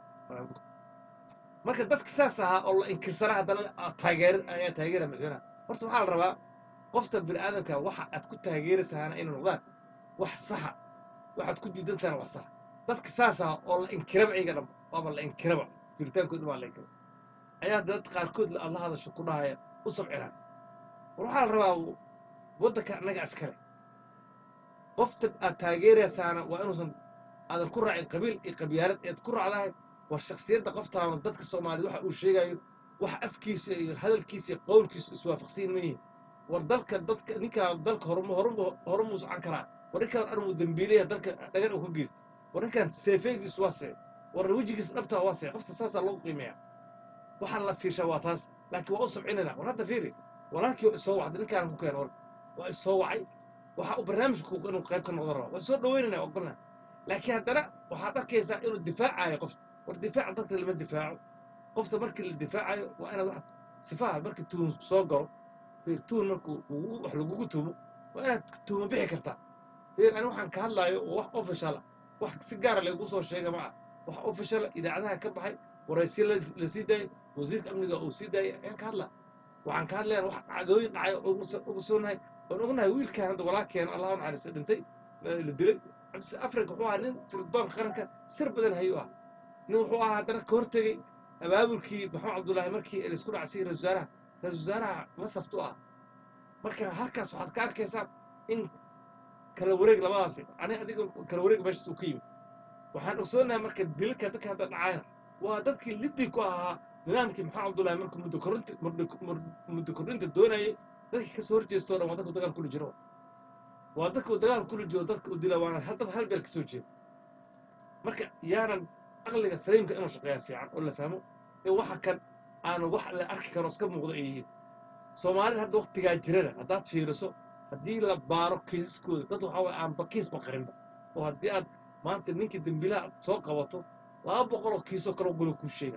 marka dadka saas ahaa oo la inkirsana haddana aad taageer ayaa taageera madaxweynaha horta waxaa la rabaa qofta bini'aadamka waxa aad ku taageeraysaana inay noqdaan wax saxa waxaad ku diidan tahana wax saxa dadka saas ah oo la inkiraba iyaga dhanba waaba la inkiraba jiritaankooda baa la inkira ayaa dad qaarkood la adla hadasho ku dhahaya u sabcinaa war waxaa la rabaa waddanka annaga askale qofta aad taageeraysaana waa inuusan aadan ku raacin qabiil iyo qabyaalad eed ku raacdahay waa shaksiyadda qoftaana dadka soomaaliya waxa uu sheegayo wax afkiisa iyo hadalkiisa iyo qowlkiisa iswaafaqsiin ma yihin war dalka dadka ninkaa dalka hormu hormu hormuu socon karaa war ninkaan armuu dembiileya dalka dhagan uu ka geysta war ninkaan seefeegiis waa see war wejigiis dhabtaa waa see qofta saasaa lagu qiimeeya waxaan la fiirshaa waa taas laakiin waa u sabcinayna war hadda fiiri walaalkii waa isoo wacday ninkaan ku keena war waa isoo wacay waxa uu barnaamijku inuu qayb ka noqdo rabaa waa soo dhaweynayna ogolna laakiin haddana waxaad arkaysaa inuu difaacayo qofta war difaaca dadka lama difaaco qofta markii la difaacayo waa inaad wax sifaha markii tuhun soo galo fiir tuhun markuu kugu- wax lagugu tumo waa inaad tuhuma bixi kartaa fiir ani waxaan ka hadlaayo oo wax official ah wax si gaara lagu soo sheega ma ah wax official ah, idaacadaha ka baxay waraysiyo la la sii daayay wasiirka amniga uu sii daayay ayaan ka hadlaa waxaan ka hadlayaa wax dhacdooyin dhacay oo ugu soo- ugu soonahay oon ognahay wiilkaan hadda walaalkeena allah u naxariista dhintay la la dilay cabdise afrika wuxuu ahaa nin sirdoonka qaranka sir badan hayuu ah nin wuxuu ahaa haddana ka hortegey abaabulkii maxamed cabdullaahi markii laisku dhacsiyey ra-isul wasaaraha ra-isul wasaaraha masaftu ah marka halkaas waxaad ka arkaysaa in kala wareeg labadaasi ani adiga kala wareeg meeshaas uu ka yimid waxaan ogsoonahay marka dilka dadka hadda dhacayna waa dadkii lidii ku ahaa nidaamkii maxamed cabdullaahi markuu muddo korinta muddo kordhinta doonayay dadkii kasoo horjeestoo dhan waa dadku dagaal kula jiro waa dadka uu dagaal kula jiro dadka uu dila waana hal dad hal beel kasoo jeeda marka yaanan aqliga saliimka inuu shaqeeya fiican oo la fahmo in waxa kan aanu wax la arki karo iska muuqdo ay yihiin soomaalida hadda waktigaa jirana haddaad fiiriso haddii la baaro kiisaskooda dad waxaa waye aan bakiisba qarinba oo haddii aad maanta ninkii dembiilaha aad soo qabato laba boqol oo kiisoo kaloo gulo kuu sheega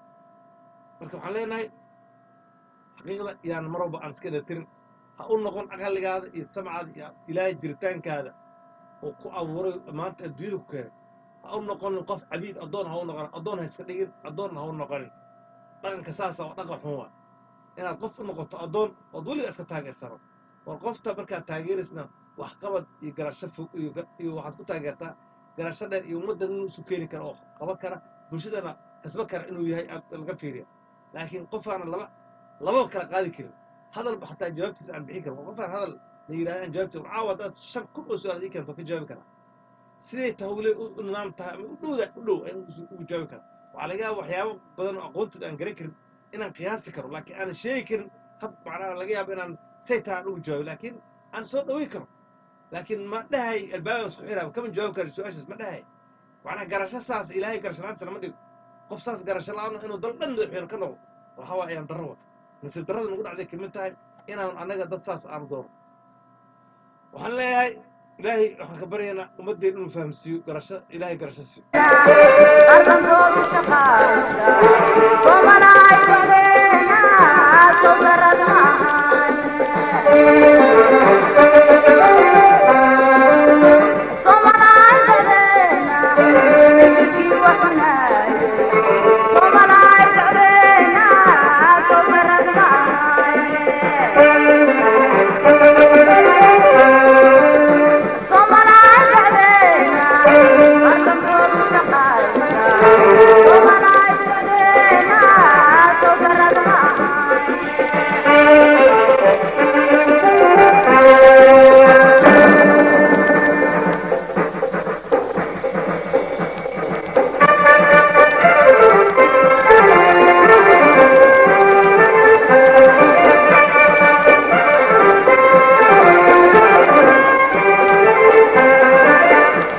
marka waxaan leenahay xaqiiqda yaan mar walba aan iska dhatirin ha u noqon aqaligaada iyo samcaada iyo ilaahay jiritaankaada oo ku abuuray maanta adduunyada ku keenay ha u noqonin qof cabiid addoon ha u noqonin addoon ha iska dhigin addoonna ha u noqonin dhaqanka saasa waa dhaqan xun waa inaad qof u noqoto addoon ood weliga iska taageertano war qofta markaad taageeraysna waxqabad iyo garasho fog iyo ga- iyo waxaad ku taageertaa garasho dheer iyo ummaddan inuu isu keeni karo oo qaban kara bulshadana kasba kara inuu yahay aad laga fiiriya laakiin qofaana laba lababa kala qaadi karin hadalba xataa jawaabtiisa aan bixin karin qofaan hadal la yidhahda aan jawaabtiisa war caawa haddaad shan kun oo su-aal ii keento ka jawaabi karaa siday tahawle u u nidaam tahay ama u dhowda u dhow ayaan ugu ugu jawaabi karaa waxaa laga yaaba waxyaabo badan oo aqoontooda aan garan karin inaan qiyaasi karo laakiin aanan sheegi karin hab macnaha laga yaabo inaan say tahay aan ugu jawaabi laakiin aan soo dhaweyn karo laakiin ma dhahay albaabaan isku xiraaba kama jawaabi karo su-aashaas ma dhahay macnaha garasho saas ilaahay garasho la-aantiisana ma dhigo qof saas garasho la-aan inuu dal dhan madaxweyne ka noqdo waxaa waa ayaan darro wa nasiib darrada nagu dhacday kamid tahay inaan annaga dad saas aanu doono waxaan leeyahay ilaahay waxaan ka baryaynaa ummaddeen inuu fahamsiiyo garasho ilaahay garasho siiyo arkankoodu shaqaasa soomalaay wadeena sodarada ahaane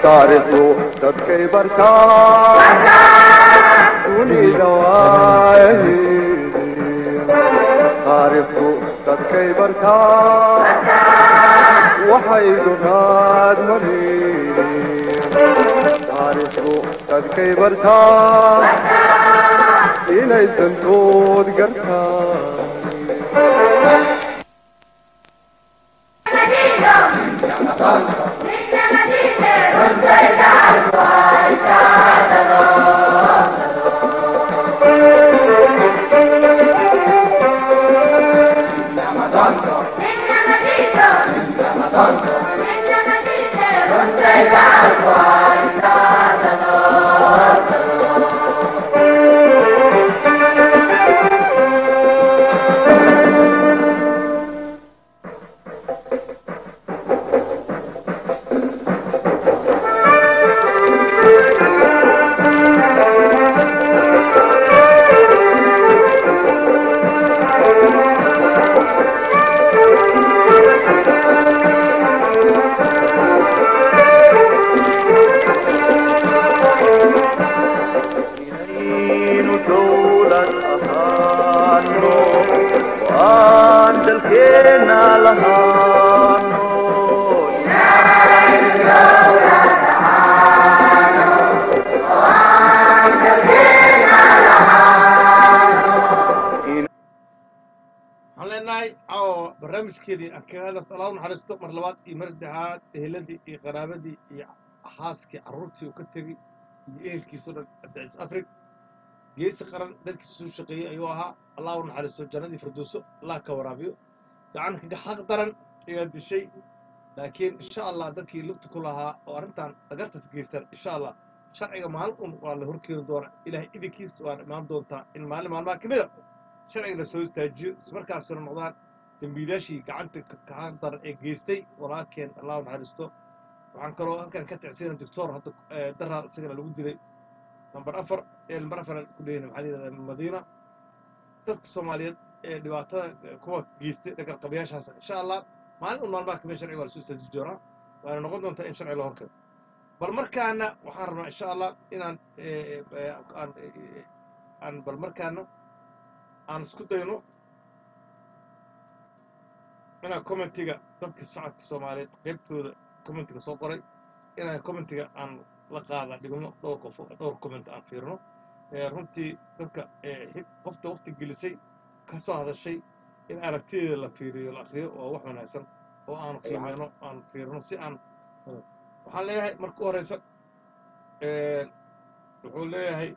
taariikhdu dadkay bartaa dunida waayaheedii taariikhdu dadkay bartaa waxay dunaad mareeyeen taariikhdu dadkay bartaa inay dantood gartaan inaynu dowlad ahaano waan dalkeena lahaano waxaan leenahay caawa barnaamijkeedii aan kaga hadafta allah u naxariisto mar labaad iyo mar saddexaad eheladii iyo qaraabadii iyo xaaskii carruurtii uu ka tegey iyo ehelkiisao dhan abdicis afrig geesi qaran dalkiisa suu shaqeeyey ayuu ahaa allah u naxariisto jannadii firdowso allah ka waraabiyo gacan kaga xaq daran ayaa dishay laakiin insha allah dadkii lugta ku lahaa oo arrintan dhagartas geystan insha allah sharciga maalin un waa la horkeeni doonaa ilaahay idinkiis waan imaan doontaa in maalin maalmaha ka mida sharciga la soo istaajiyo ismarkaasina noqdaan dembiilaashii gacanta kaxaq daran ee geystay walaalkeen allah u naxariisto waxaan kaloo halkan ka tacsina doctor hadda daraa isagana lagu dilay number afar ee number afar ku dhehayna maxaa la yidhahdaa madiina dadka soomaaliyeed ee dhibaatada kuwa geystay dhagarqabayaashaas insha allah maalin un maalmaha kamida sharciga waa lasoo istaaji doonaa waana noqon doontaa in sharci la horkeeno bal markaana waxaan rabnaa insha allah inaan aan aan bal markaana aan isku dayno inaan commentiga dadka shacabka soomaaliyeed qaybtooda commentiga soo qoray inaan commentiga aan la qaada dhigno dhowr qof dhowr comment aan fiirno runtii dadka qofta waqti gelisay ka soo hadashay in aragtideeda la fiiriyo la akriyo waa wax wanaagsan oo aan qiimeyno aan fiirno si aan waxaan leeyahay marka u horeysa wuxuu leeyahay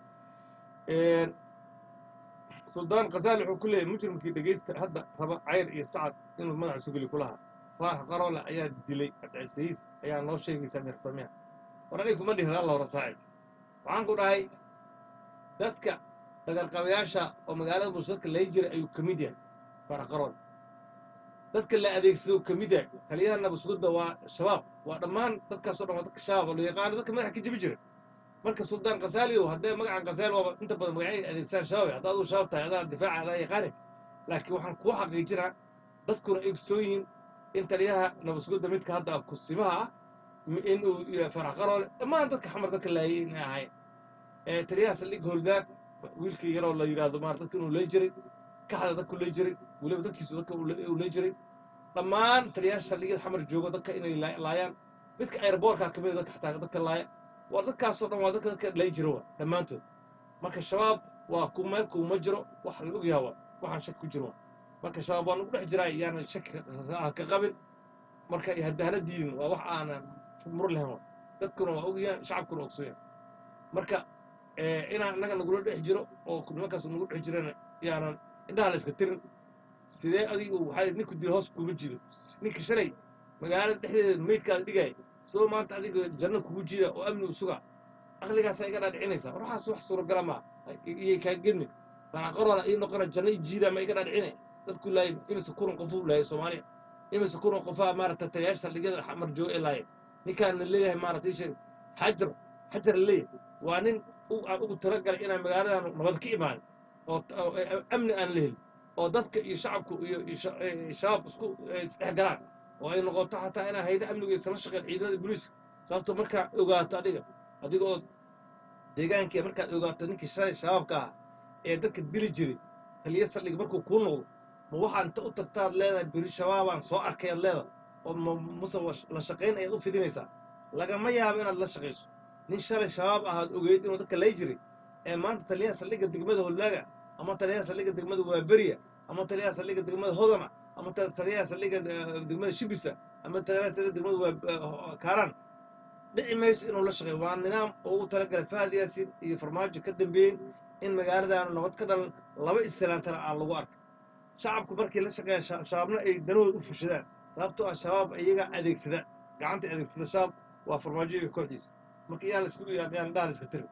suldaan khazaali wuxuu ku leeyahay mujrimkii dhegeysta hadda raba cayr iyo sacad inuu madaxa sugeli ku lahaa faarax qaroole ayaa dilay abdicisiis ayaa noo sheegaysaa meertamiya war aniga kuma dhihin alla hore saaxib waxaan ku dhahay dadka dhagarqabayaasha oo magaalada muuse dadka lay jiray ayuu ka mid yahay faarax qaroole dadka la adeegsado ka mid yahay taliyaha nabasugudda waa shabaab waa dhammaan dadkaasoo dhan waa dadka shabaab oo la yaqaano dadka madaxa ka jibi jira marka suldaan kasaaliyo haddee magacan kasaali waaba inta badan magacay adeegsaan shabaab hadda aduu shabaab tahay adaa difaaca adaa yaqaane laakiin waxaan kuu xaqiijinaa dadkuna ay ogsoon yihiin in taliyaha nabasugudda midka hadda kusimaha ah inuu farax qaroole dhammaan dadka xamar dadka laayay inay ahayn taliyaha saldhig holdaag wiilkii yaroo la yidhaahdo maar dadka inuu lay jiray kaxda dadku lay jiray weliba dadkiisu dadka uu lay jiray dhammaan taliyaasha saldhigyada xamar joogo dadka inay laayaan midka airboortka kamid dadka xataa dadka laaya waa dadkaasoo dhan waa dadka dadka lay jiro wa dhammaantood marka shabaab waa ku meel kuuma jiro wax la ogyaha wa waxaan shaki ku jiro wa marka shabaab waa nagu dhex jiraa yaanan shaki ka qabin marka hadahana diidin waa wax aanan mur lahayn wa dadkuna waa ogyahan shacabkuna ogsoyan marka inaan innaga nagula dhex jiro oo nimankaas nagu dhex jirana yaanan indhaha la iska tirin sidee adigu waxaa ninku dil hoos kuuma jido ninka shalay magaalada dhexdeeda meydkaada dhigaya soo maanta adiga janno kugu jida oo amni u sugaa aqligaasaa iga dhaadhicinaysaa waxaas wax suuragala maa iyay kaa gedmi raaqaroona ii noqona janno i jiida ma iga dhaadhicine dadku laayay imise kulan qofuu laayay soomaaliya imise kulan qofaa maarata taliyaasha saldhigyada xamar joogo ee laayay ninkaan la leeyahay maarata isheeg xajar xajar la leeyahay waa nin aan ugu talagalay inaan magaaladan nabad ka imaanin oo amni aan la helin oo dadka iyo shacabku iyo shabaab isku isdhex galaan oo ay noqoto xataa inaa hayda amniga isla shaqeen ciidamada booliiska sababto markaa ogaato adiga adiga oo deegaankii markaad ogaato ninkii shalay shabaabka ah ee dadka dili jiray taliya saldhiga markuu kuu noqdo ma waxaa inta u tagtaad leedahay beri shabaabaan soo arkay aad leedahay oo ma muse wa- la shaqayn ayaad u fidinaysaa lagama yaabo inaad la shaqayso nin shalay shabaab ahaad ogeyd inuu dadka lay jiray ee maanta taliyaha saldhigga degmada hollaaga ama taliyaha saldhigga degmada waaberiya ama taliyaha saldhigga degmada hodana ama ta- taliyaha saldhigga eh, degmada shibisa ama taliyaha saldhigga degmada waa kaaraan dhici mayso inuu la shaqeeyo waa nidaam oo ugu talagalay fahad yaasin iyo farmaajo ka dambeeyeen in magaaladaanu nabad ka dhalan laba istilaantana aan lagu arkay shacabku markay la shaqeeyaan sha- shabaabna ay danahooda u fushadaan sababtoo ah shabaab iyaga adeegsada gacanta adeegsada shabaab waa farmaajo iyo kooxdiisa marka iyaan la isku yaan dhaha la iska tiri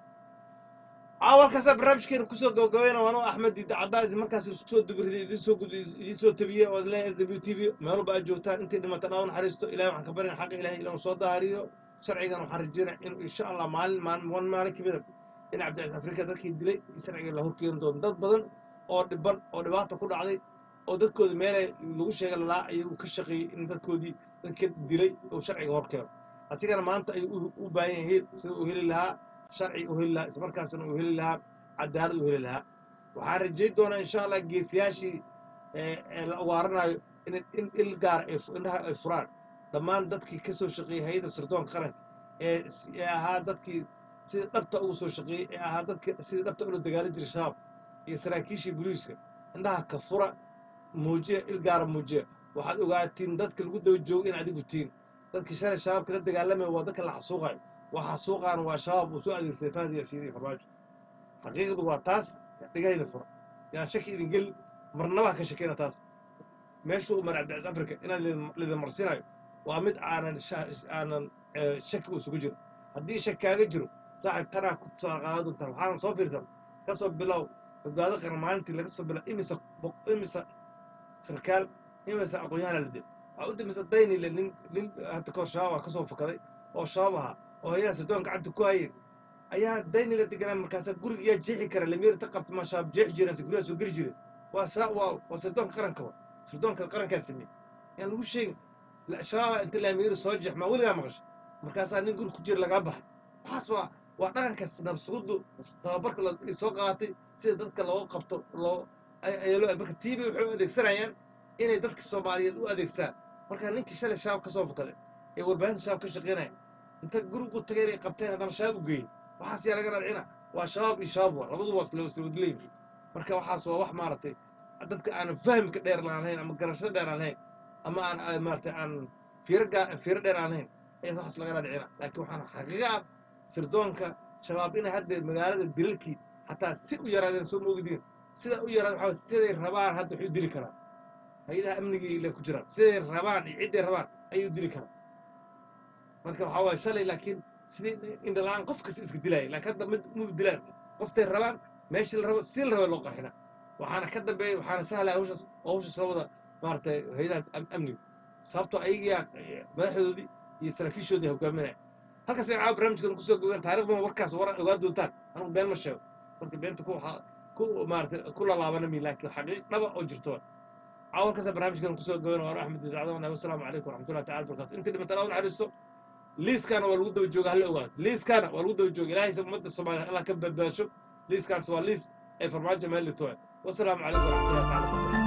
awalkaasaa barnaamijkeena kusoo gabagabayna waanu axmed diida caddaa idin markaas isku soo dubiriday idin soo gud idin soo tabiyey oo leeyahay s w t v meel walba aad joogtaan intii dhimatan aa u naxariisto ilahay waxaan ka baryana xaqa ilahay inuu soo daahiriyo sharcigan waxaan rajeynaya inuu insha allah maalin maalin wan maalin kamida in cabdicasiis afrika dadkii dilay in sharciga la horkeeni doono dad badan oo dhiban oo dhibaata ku dhacday oo dadkoodii meelay lagu sheega lalaa ayagu ka shaqeeyey in dadkoodii dadka dilay uu sharciga horkeeno asigana maanta ayuu u- u baahan yahay sida uu heli lahaa sharci u heli lahaa islamarkaasna uu heli lahaa cadaalad u heli lahaa waxaan rajayn doonaa insha allah geesiyaashii ee ee la ugaaranayo in in il gaar ay fu- indhaha ay furaan dhammaan dadkii ka soo shaqeeyey hay-adda sirdoonka qaranka ee s- ee ahaa dadkii sida dhabta ugu soo shaqeeyey ee ahaa dadka sida dhabta ula dagaalin jiray shabaab iyo saraakiishii booliiska indhaha ka fura muujiya il gaara muujiya waxaad ogaatiin dadka lagu daba joogo in adigu tiin dadkii shalay shabaabka la dagaalamaya waa dadka la xasuuqayo waa xasuuqaana waa shabaab uu soo adeegsaday fahad yaasiin iyo farmaajo xaqiiqdu waa taas dhigahayna fura yaan shaki idin gelin marnaba ha ka shakeyna taas meeshuu umar cabdicasiis afrika inaan lidin- lidin marsinayo waa mid aanan sha- aanan eh, shaki isugu jiro haddii shak kaaga jiro saaxib tanaa ku qaado doontaan waxaana soo fiirsan kasoo bilow badbaado qaran maalintii laga soo bilow imisa boq- imisa sarkaal imisa aqoon-yahan la dil waxaa u dambaysa daynile nin nin hadda kahor shabaab ah kasoo fakaday oo shabaab ahaa oo hayadaha sirdoon gacanta ku hayeen ayaa daynile deganaa markaasaa guriga yaa jeexi kara lamiir ta qabta maa shabaab jeexi jireen guryaha soo geli jireen waa saa waa waa sirdoonka qaranka wa sirdoonka qarankaa sameeyey yaan lagu sheegin la- shabaaba inta laamiir soo jeex maa weligaa maqasha markaasaa nin guri ku jira lagaa baxay waxaas waa waa dhaqankaas nabsugudu tababarka la soo qaatay sida dadka loo qabto loo ay- ayaa loo marka tv waxay u adeegsanayaan inay dadka soomaaliyeed u adeegstaan marka ninkii shalay shabaab ka soo fakaday ee warbaahinta shabaab ka shaqeynaya inta gurigu tagay inay qabteen haddana shabaab u geeyey waxaas yaa laga radcina waa shabaab iyo shabaab waa labaduba waa isla isla wadleeyi marka waxaas waa wax maaragtay dadka aanan fahmka dheer aan lahayn ama garashada dheer aan lahayn ama aan aan maaragtay aan fiiro gaa fiiro dheer aan lahayn ayaa waxaas laga radcina laakiin waxaan xaqiiqa ah sirdoonka shabaab inay hadda magaalada dilalkii xataa si u yaraadeen soo moogdiin sida u yaraad waxaa waye siday rabaan hadda waxay u dili karaan hay-adaha amnigii ile ku jiraan siday rabaan iyo cidday rabaan ayay u dili karaan marka waxaa waaye shalay laakiin sidii indhalaan qof kasta iska dilaaya laakiin hadda mid mu dilaan qoftay rabaan meeshii la rabo sidii la raba loo qarxina waxaana ka dambeeya waxaana sahlaya hawshaas oo hawshaas soo wada maaragtay hay-adaha am- amniga sababtoo ayagiyaa madaxdoodii iyo saraakiishoodii hogaaminaya halkaas ayaan caawa barnaamijkan kusoo gogaan taarikhdan warkaas war ogaa doontaan anigu been ma sheego marka beenta ku waxaa ku maaragtay ku lalaabana mi laakiin xaqiiq dhaba oo jirto waa caawa halkaas barnaamijkan kusoo gogaan waa axmed dacdana wasalaamu calaykum waraxmatullahi taala barakatu intii dhimata allah u naxariisto liiskaana waa lagu daba jooga hala ogaado liiskaana waa lagu daba jooga ilaahay ummadda soomaaliya allah ka badbaasho liiskaas waa liis ay farmaajo meel dhigto wasalaamu calaykum waraxmatullahi taala barakatu